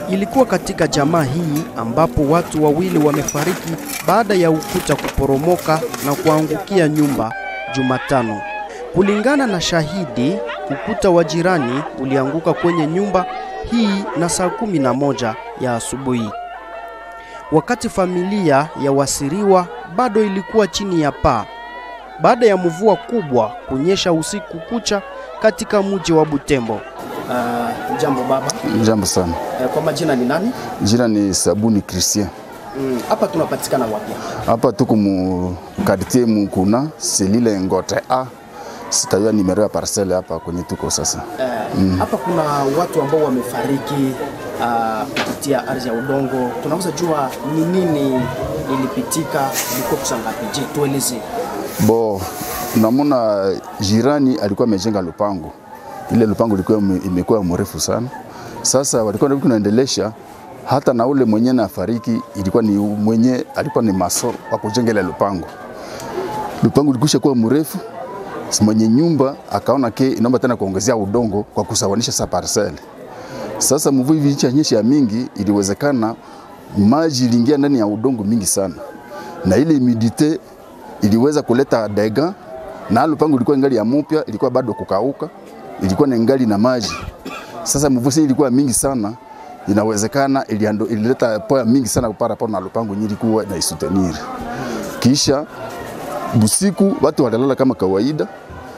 Ilikuwa katika jamaa hii ambapo watu wawili wamefariki baada ya ukuta kuporomoka na kuangukia nyumba Jumatano. Kulingana na shahidi, ukuta wa jirani ulianguka kwenye nyumba hii na saa kumi na moja ya asubuhi, wakati familia ya wasiriwa bado ilikuwa chini ya paa baada ya mvua kubwa kunyesha usiku kucha katika mji wa Butembo. Uh, jambo baba. Jambo sana. Uh, kwa majina ni nani? Jina ni Sabuni Christian. Hapa mm, tunapatikana wapi? Hapa tuko mu quartier Mukuna, selile Ngote A. Sitajua nimero ya parcelle hapa kwenye tuko sasa. Uh, mm. Hapa kuna watu ambao wamefariki kupitia uh, ardhi ya udongo. Tunaweza jua ni nini ilipitika, ilikuwa kusangapi? Je, tueleze. Bo, namuna jirani alikuwa amejenga lupango. Ile lupango ilikuwa imekuwa mrefu sana. Sasa walikuwa kunaendelesha hata na ule mwenye na fariki ilikuwa ni mwenye alikuwa ni maso wa kujenga ile lupango. Lupango likusha kuwa mrefu, mwenye nyumba akaona ke inaomba tena kuongezea udongo kwa kusawanisha sa parcelle. Sasa mvua hivi ichanyesha mingi, iliwezekana maji iliingia ndani ya udongo mingi sana, na ile humidite iliweza kuleta dega, na lupango ilikuwa ngali ya mupya, ilikuwa bado kukauka, ilikuwa na ngali na maji. Sasa mvua ilikuwa mingi sana, inawezekana iliando, ilileta poa mingi sana kupara pona lupango nyingi ilikuwa na isutenir. Kisha busiku watu walilala kama kawaida,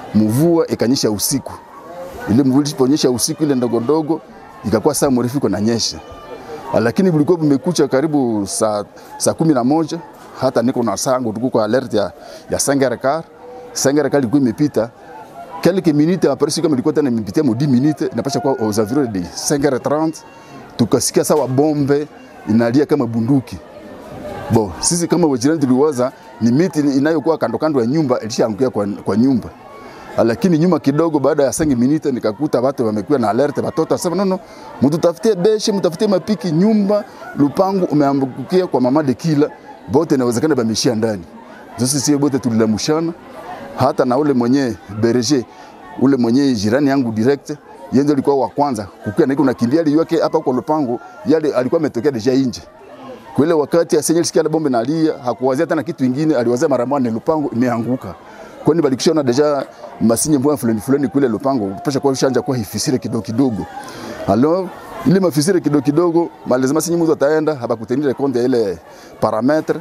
mvua ikanyesha usiku. Ile mvua iliponyesha usiku ile ndogo ndogo ikakuwa saa mrefu iko nanyesha, lakini vilikuwa vimekucha karibu saa, saa kumi na moja hata niko na sangu tuko kwa alert ya, ya Sengerekar. Sengerekar ilikuwa imepita quelques minutes après si kama ilikuwa tena imepitia mo 10 minutes inapasha kwa aux environs de 5h30 tukasikia sawa bombe inalia kama bunduki. Bo, sisi kama wajirani tuliwaza ni miti inayokuwa kando kando ya nyumba ilishaangukia kwa, kwa nyumba lakini nyuma kidogo, baada ya sangi minute nikakuta watu wamekuwa na alert, watoto wasema nono, mtutafutie beshe, mtafutie mapiki, nyumba lupangu umeangukia kwa mama de kila bote, inawezekana bameshia ndani. Sisi sio bote tulilamushana, hata na ule mwenye berger ule mwenye jirani yangu direct yeye alikuwa wa kwanza kukia na iko nakimbia ile yake hapa kwa lupango, yale alikuwa ametokea deja nje kwa ile wakati asenye sikia ile bombe nalia, hakuwazia tena kitu kingine, aliwazia mara moja lupango imeanguka kwani balikishona deja masinye mbwa fulani fulani kule lupango pasha kwa shanja kwa hifisire kidogo kidogo alors ile mafisire kidogo kidogo malazima sinye mtu ataenda haba kutenire compte ile parametre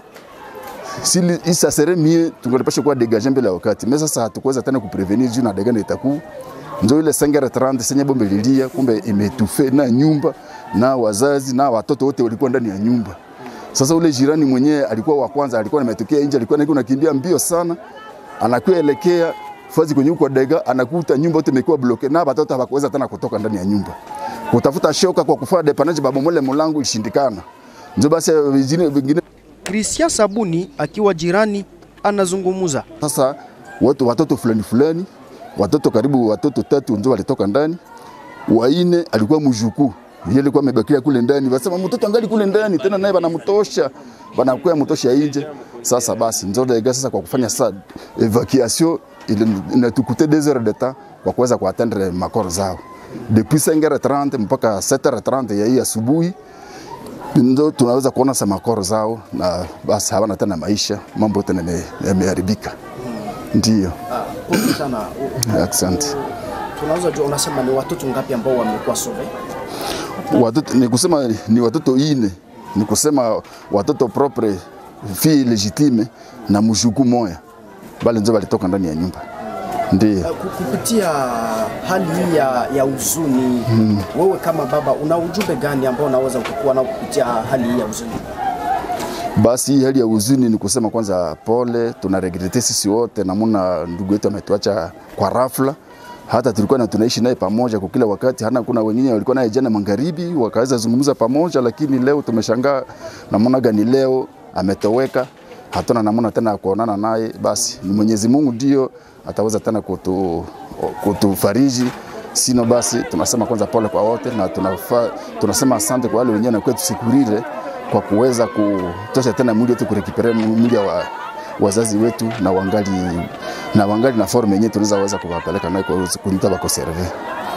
si isa serait mieux tungelipasha kwa dégager mbele ya wakati mais sasa hatukuweza tena kuprevenir juu na dega na itaku ndio ile 5h30 senye bombe lilia, kumbe imetufe na nyumba na wazazi na watoto wote walikuwa ndani ya nyumba. Sasa ule jirani mwenyewe alikuwa wa kwanza, alikuwa ametokea nje, alikuwa niko nakimbia mbio sana, anakuwa elekea fazi kwenye kwa dega, anakuta nyumba yote imekuwa bloke na watoto hawakuweza tena kutoka ndani ya nyumba, kutafuta shoka kwa kufanya depanaje, baba mole mlango ishindikana, ndio basi vingine vingine Christian Sabuni akiwa jirani anazungumuza. Sasa watu watoto fulani fulani, watoto karibu watoto tatu ndio walitoka ndani, waine alikuwa mjukuu yeye alikuwa amebakia kule ndani, wasema mtoto angali kule ndani, tena naye banamtosha banakuwa mtosha nje. Sasa basi ndio dega sasa kwa kufanya sasa evacuation ile inatukute des heures de temps kwa kuweza kuatendre makoro zao depuis 5h30 mpaka 7h30 ya hii asubuhi ndo tunaweza kuona sa makoro zao na basi hawana tena maisha, mambo tena yameharibika. Ndio, Pole sana. asante. Tunaweza jua, unasema ni watoto ngapi ambao wamekuwa sauve? Watoto ni kusema ni watoto ine, ni kusema watoto propre fille legitime na mjukuu moya, bale ndio walitoka ndani ya nyumba. Ndio. Ku- Kupitia hali hii ya, ya huzuni wewe kama baba una ujumbe gani ambao unaweza kukuwa nao kupitia hali hii ya huzuni? Basi hii hali ya huzuni ni kusema kwanza pole, tunaregrete sisi wote namuna ndugu yetu ametuacha kwa rafla. Hata tulikuwa na tunaishi naye pamoja kwa kila wakati, hana kuna wengine walikuwa naye jana magharibi wakaweza zungumza pamoja, lakini leo tumeshangaa namna gani leo ametoweka, hatuna namna tena ya kuonana naye. Basi ni Mwenyezi Mungu ndio ataweza tena kutu, kutufariji sino basi tunasema kwanza pole kwa wote na tunafa, tunasema asante kwa wale wenyewe na kwetu sikurire kwa kuweza kutosha tena mwili wetu kurekipere mwili wa wazazi wetu na wangali na wangali na forme yenyewe tunaweza weza kuwapeleka nayo kwa kunita bako serve.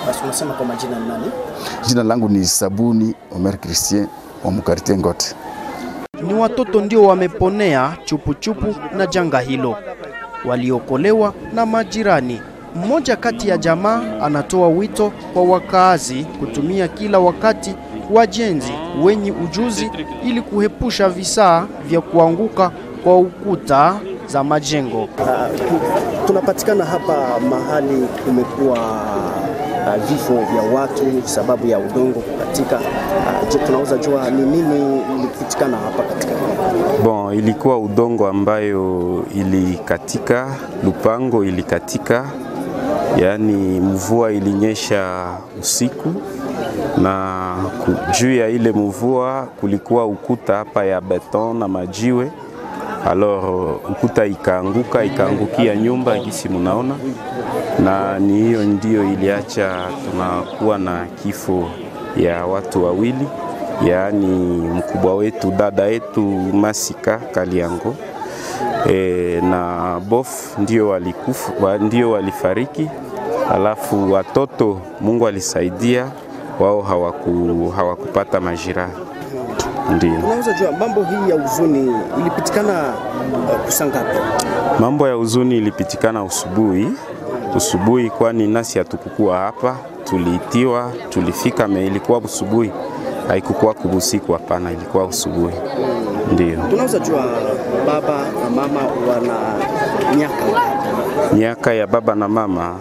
Basi unasema kwa majina ni nani? Jina langu ni Sabuni Omer Christian wa Mukartie Ngote. Ni watoto ndio wameponea chupuchupu na janga hilo, waliokolewa na majirani. Mmoja kati ya jamaa anatoa wito kwa wakaazi kutumia kila wakati wajenzi wenye ujuzi ili kuhepusha visaa vya kuanguka kwa ukuta za majengo. Uh, tunapatikana hapa mahali kumekuwa uh, vifo vya watu sababu ya udongo kukatika. Uh, je, tunaweza jua ni nini ilipitikana hapa katika Bon, ilikuwa udongo ambayo ilikatika, lupango ilikatika, yaani mvua ilinyesha usiku na juu ya ile mvua kulikuwa ukuta hapa ya beton na majiwe. Alors ukuta ikaanguka ikaangukia nyumba gisi munaona, na ni hiyo ndio iliacha tunakuwa na kifo ya watu wawili, yaani mkubwa wetu dada yetu Masika Kaliango e, na bof ndio walikufa, ndio walifariki, alafu watoto Mungu alisaidia wao hawaku, hawakupata majira. Ndio. Unaweza jua mambo hii ya huzuni ilipitikana uh, kusangapi? Mambo ya huzuni ilipitikana usubuhi usubuhi, kwani nasi hatukukua hapa, tuliitiwa, tulifika, me ilikuwa usubuhi, haikukuwa kubusiku, hapana, ilikuwa usubuhi. Ndio. Tunaweza jua baba na mama wana miaka ngapi? Miaka ya baba na mama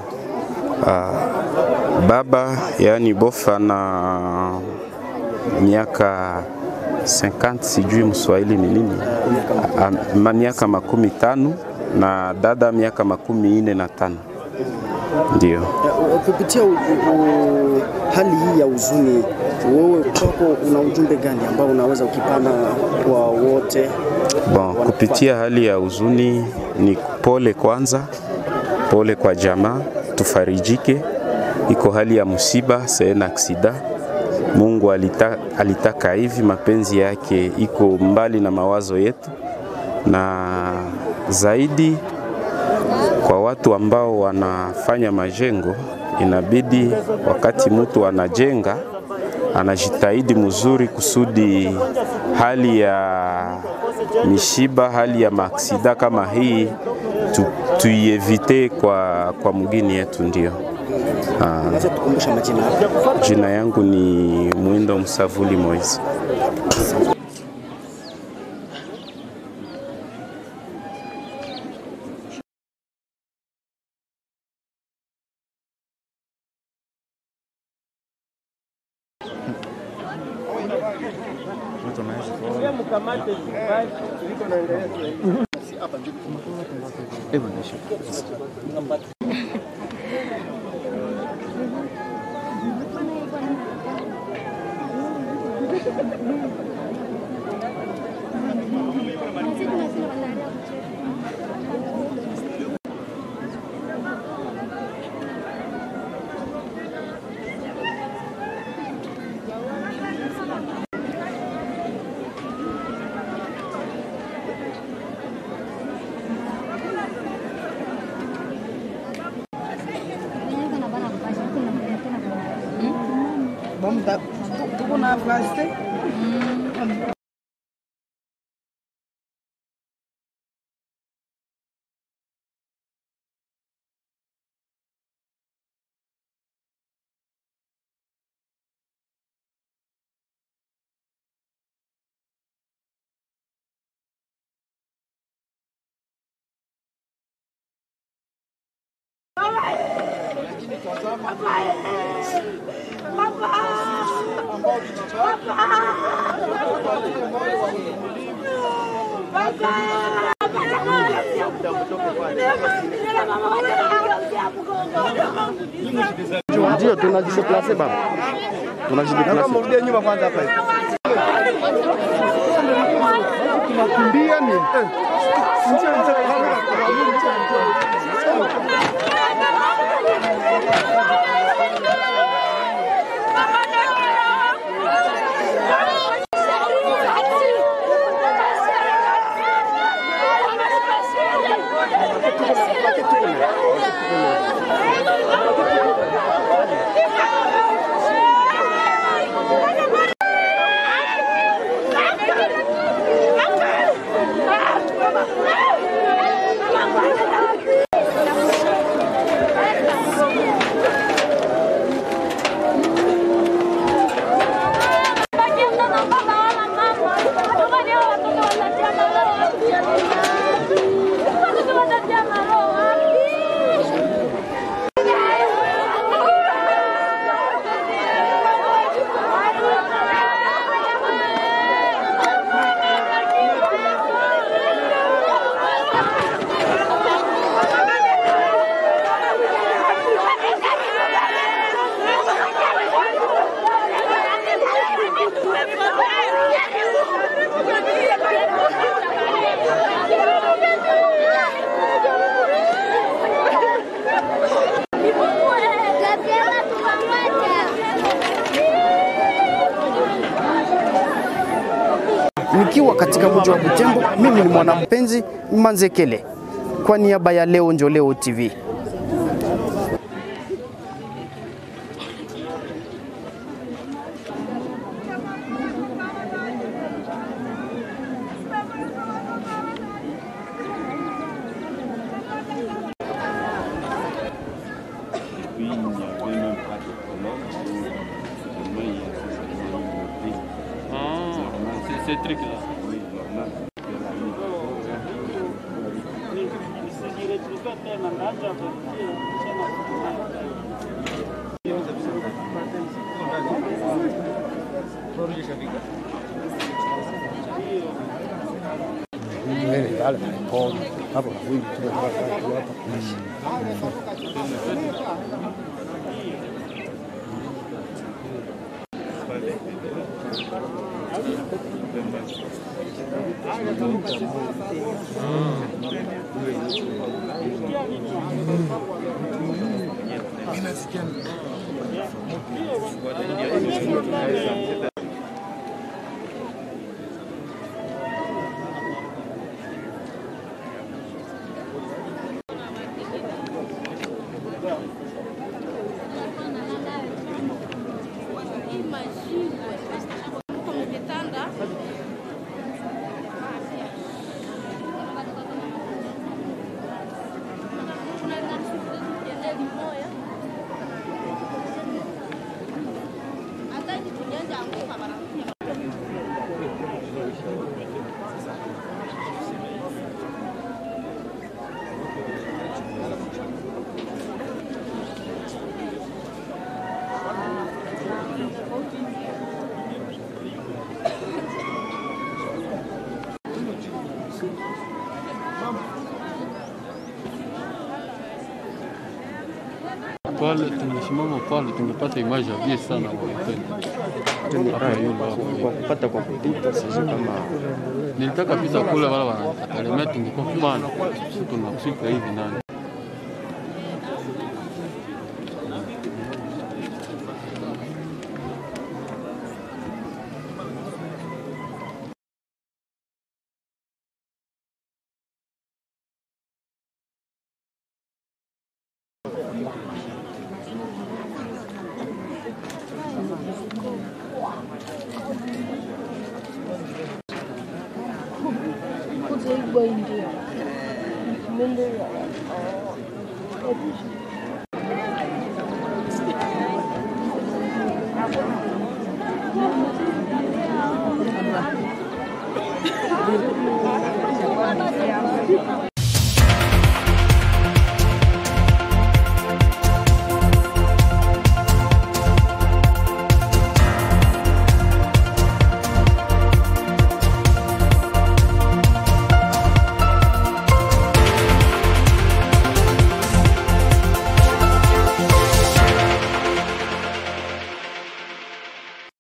uh, baba yaani bofa na miaka 50 sijui mswahili ni nini, uh, miaka makumi tano na dada miaka makumi ine na tano. Ndio. Kupitia u, u, hali hii ya huzuni, wewe kwako una ujumbe gani ambao unaweza ukipana kwa wote? Bon, kupitia hali ya huzuni ni pole kwanza, pole kwa jamaa, tufarijike. Iko hali ya msiba, sena aksida. Mungu alita, alitaka hivi, mapenzi yake iko mbali na mawazo yetu, na zaidi kwa watu ambao wanafanya majengo, inabidi wakati mtu anajenga anajitahidi mzuri kusudi hali ya mishiba, hali ya maaksida kama hii tu, tuievite kwa, kwa mgini yetu. Ndio Unaweza tukumbusha majina yako? jina yangu ni Mwindo Msavuli Moise. tuko na nafasi Ndio tunajideplace baba, tunajideplace. Mrudie nyuma kwanza hapa hivi. Tunakimbia ni. Njoo Thank you. Tukiwa katika mji wa Butembo, mimi ni mwanampenzi Manzekele kwa niaba ya Leo Njo Leo TV. ces trucs-là. pale tungesimama pale tungepata image ya bien sana kwa kweli. Hapa yule hapo. Kwa kupata kwa kupita, sijui kama Nilitaka pita kule wala wanatalemea tungekuwa pana. Sisi tunafika hivi nani. Thank you.